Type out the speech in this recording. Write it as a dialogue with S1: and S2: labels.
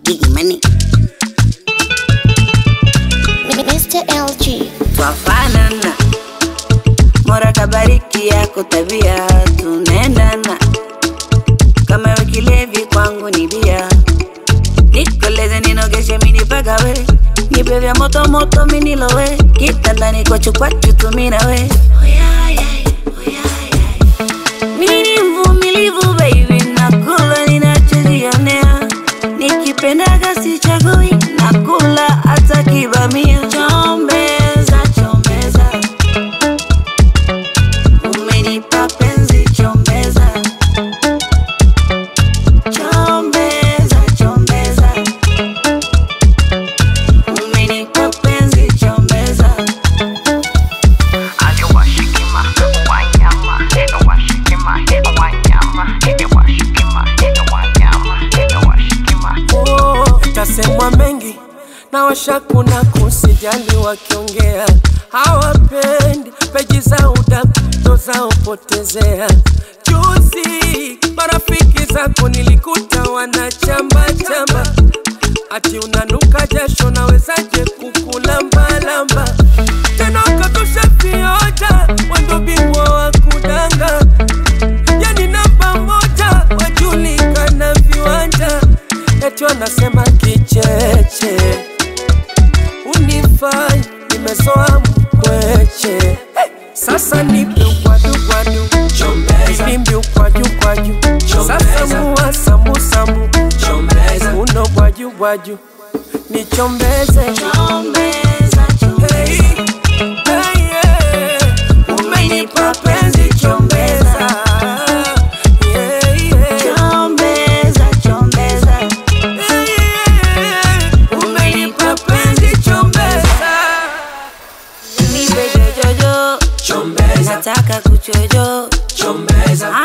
S1: Gigi Money.
S2: Mr. LG.
S1: Twafanana, Mola kabariki yako tabia, tunaendana kama we kilevi kwangu ni bia, nikoleze ninogeshe minipagawe, nipe vya moto moto minilowe, kitandani kwa chukwachu tuminawe mimi ni mvumilivu baby, nakula ninachojionea, nikipendaga sichagui, nakula hata kibamia. Chombeza, chombeza, umenipa penzi, chombeza, chombeza, chombeza, umenipa penzi, chombeza.
S3: Aliwashikima wanyama, washikima wanyama, washikima wanyama, washikima
S4: Oh, tasemwa mengi na washakuna kusijali wakiongea hawapendi peji za udaku ndo zao potezea juzi marafiki zako nilikuta wanachamba chamba ati unanuka jasho nawezaje kukulambalamba tena ukatusha vioja wendo bingwa wa kudanga yani namba moja wajulikana viwanja eti wanasema kicheche unifai nimezoa mkweche hey! sasa nipe ugwadugwadu nimbi ukwaju-kwaju sasa mua samusamu uno bwaju-bwaju nichombeze
S1: Chombeza,
S4: Hey,
S1: chombeza,
S4: hey, yeah. umenipa penzi chombeza Yeah, yeah.
S1: chombeza, chombeza.
S4: Yeah, yeah. umenipa penzi chombeza
S1: Nipe jojojo,
S4: chombeza
S1: nataka kuchojo,
S4: chombeza